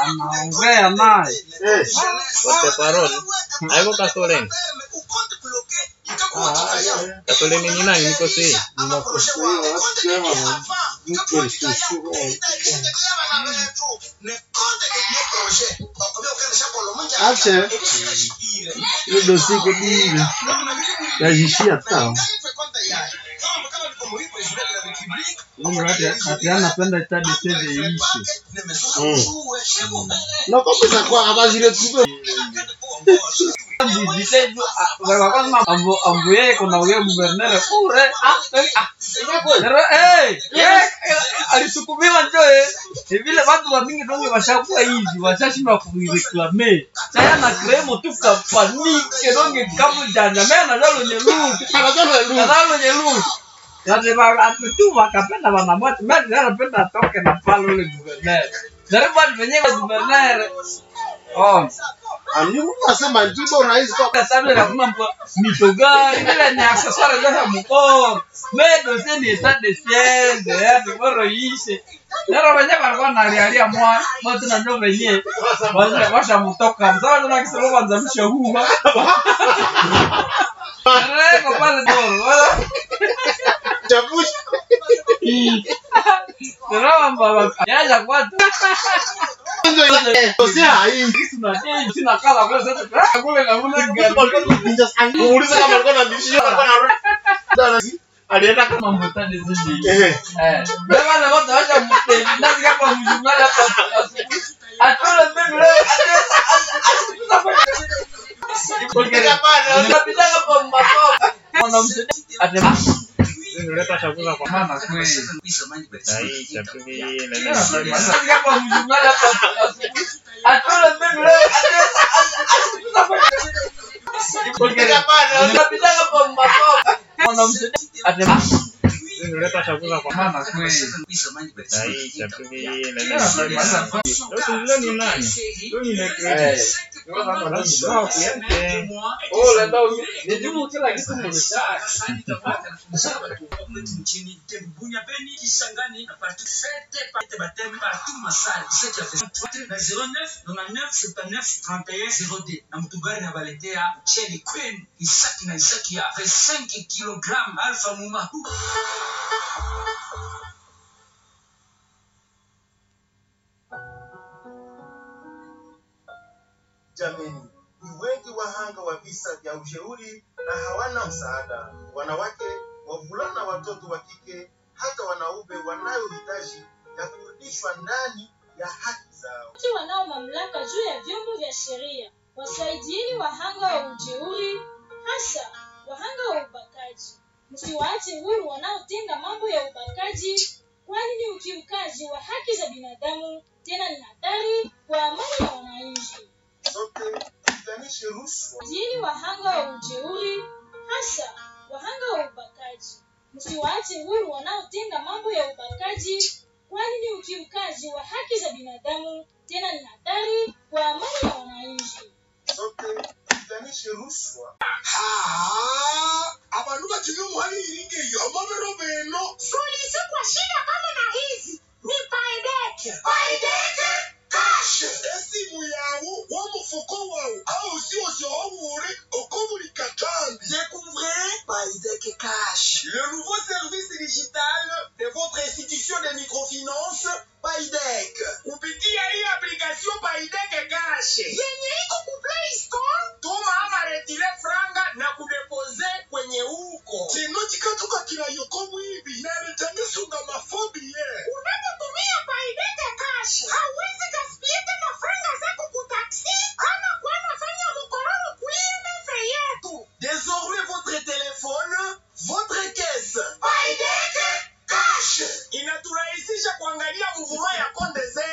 anaongea naye Eh. Wote parole. Haiko Kasoleni. Kasoleni ni nani? Niko si. Ache ile dosi iko dile yajishia ta ati anapenda tadi seve iishe nakombeza kwa abajile tuko wakasema ambu ambu yeye kuna uye guvernere ure Nero, eh, eh, alisukumiwa njoe vile watu wa mingi donge washakuwa hivi washashindwa kuireklame saya na kremo tu kapanike donge kamu janja mena nalo nyelu nalo nyelu Yati tu wakapenda wanamwati mimi anapenda atoke na pale ule guvernere Nero bado wenyewe guvernere oh animu nasema njibo rais kwa kasabile kakuma mpo mitogari vile ni accessoire za mkono medo se ni etat de siège ya boro ishe nero wenye walikuwa nalialia mwa watu na ndio wenye washa washa mtoka msawa tuna kisema kwanza mshahuha Reko pale doro wala chapushi nero mbaba yaja kwa ndio ile dosi hai sina sina kala kwa sasa kule na kule gari muulize kama alikuwa na bishio alikuwa na alienda kama kama mbotani zidi eh Eh, beba na watu wacha mteni ndazi kama mjumala hapa asubuhi. Atole mbele leo Unapita hapo mbako. Mwanamsaidia. Atema. Nileta chakula kwa Mama kweli. Sahi chakuli na nini. Ndazi kama mjumala hapa asubuhi. Atole mbele leo Unapita hapo mbako. Mwanamsaidia. Atema. Nileta chakula kwa Mama kweli. Sahi chakuli na nini. Sasa leo ni nani? Leo ni Nekredi. Ndio kuyake. Oh, la dao. Ni jumu kila kitu mnataka. nchini Bunya, Beni, Kisangani na partout. Faites partie baptême partout Masai. C'est qui a fait na 09 99 79 31 02 na mtugari na baletea Chelly Queen Isaki na Isaki ya 5 kg Alpha Muma. Jameni, ni wengi wahanga wa visa vya ujeuri na hawana msaada. Wanawake, wavulana, watoto wa kike, hata wanaume wanayohitaji ya kurudishwa ndani ya haki zao. Wote wanao mamlaka juu ya vyombo vya sheria wasaidieni wahanga wa ujeuri, hasa wahanga wa ubakaji. Msiwaache huru wanaotenda mambo ya ubakaji, kwani ni ukiukaji wa haki za binadamu, tena ni hatari kwa amani ya wananchi. Sote tupiganishe rushwa Saidieni wahanga wa ujeuri, hasa wahanga wa ubakaji. Msiwaache huru wanaotenda mambo ya ubakaji, kwani ni ukiukaji wa haki za binadamu, tena ni hatari kwa amani ya wananchi. sote tupiganishe rushwa abantu bakinywa umuhari iringe iyo amabero beno Suluhisho kwa shida kama na hizi ni Paideke. bayideke kashe esimu yawe w'umufuko wawe aho usiwose wawure uko buri katambi Découvrez Paidec Cash, le nouveau service digital de votre institution de microfinance Paidec. Kupitia hii application Paidec Cash. Yenye iko ku Play Store. Tuma ama retire franga na kudepose kwenye huko. kino kikatuka kirayoko mwibi neretangisunga mafobi ye Unapotumia Paideke Cash, hauwezi gaspia tena franga zako ku taksi ama kwenda fanya mkororo kuimefe yetu. Désormais votre téléphone, votre caisse. bayideke kashe Inaturahisisha kuangalia mvuma ya konde zetu.